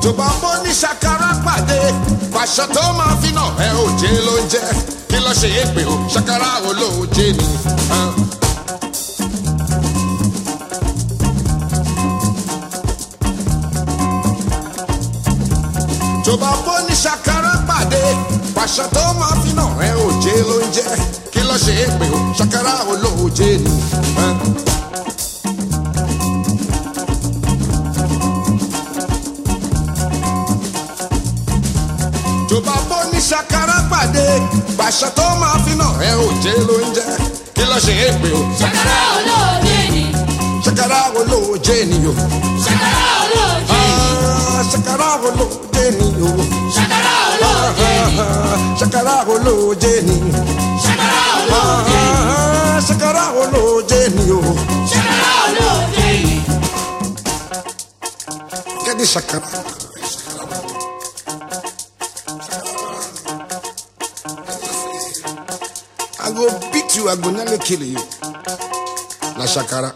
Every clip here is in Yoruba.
tó bá bó ní ṣàkàrà pàdé pàṣọ tó máa fi nà ẹ ò jẹ ló ń jẹ kí ló ṣe é pé o ṣàkàrà wo ló jẹ ni. ah. tó bá bó ní ṣàkàrà pàdé pàṣọ tó máa fi nà ẹ ò jẹ ló ń jẹ kí ló ṣe é pé o ṣàkàrà wo ló jẹ ni. ah. tó bá bó ní ṣàkàrà pàdé pàṣẹ tó máa fi nà ẹ ò jẹ ló ń jẹ kí ló ṣe é pé o ṣàkàrà olóòjé ni ṣàkàrà wo ló jẹ ni o ṣàkàrà olóòjé ni Ah, ṣàkàrà wo ló jẹ ni o ṣàkàrà olóòjé ni Ah, ṣàkàrà wo ló jẹ ni ṣàkàrà olóòjé ni Ah, ṣàkàrà wo ló jẹ ni o ṣàkàrà olóòjé ni kẹ́ni ṣàkàrà. I go beat you, I go nearly kill you. Na shakara.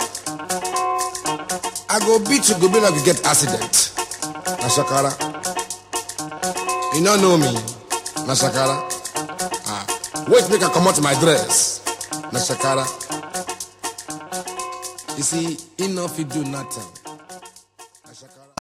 I go beat you, go be like you get accident. Na shakara. You no know me. Na shakara. Ah, wait make I comot my dress. Na shakara. You see, he no fit do nothing.